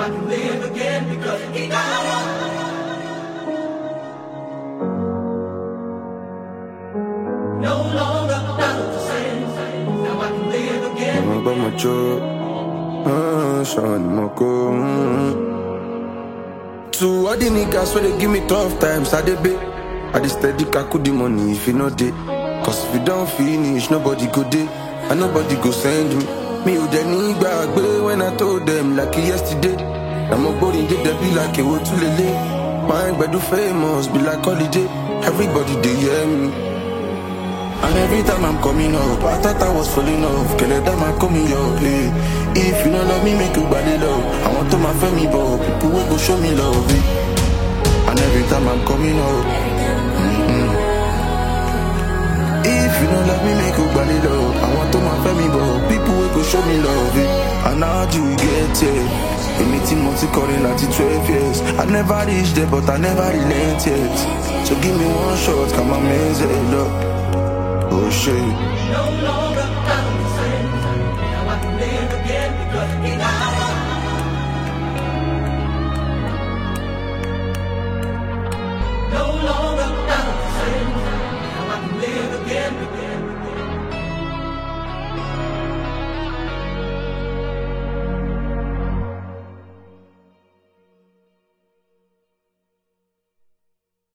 I can live again because he got up. No longer out of the same. Now I can live again. Mo gbọ́ mo jó, ṣan ni mo kó. To all the niggas wey dey give me tough times, I dey pay. I dey steady kaku the money if e no dey. Cause if you don finish, nobody go dey. And nobody go send me. Mi ò dẹ̀ ní gbàgbé when I told them like yesterday. Na mo gbórin dé dẹ̀ bí like èwo tún lélẹ̀. My gbedu famous be like holiday. Everybody dey hear me. And every time I'm coming up, I thought I was falling off. Kele them I coming up, hey. If you don't love me, make you body love. I want to my family, but people will go show me love. eh. And every time I'm coming up, mm-mm. if you don't love me, make you body love. I want to my family, but people will go show me love. eh. And how do we get here? Èmi tí mo ti kọrin láti twelve years. I never reached there, but I never relent yet. So give me one shot, come on, man, up. Oh shit. No longer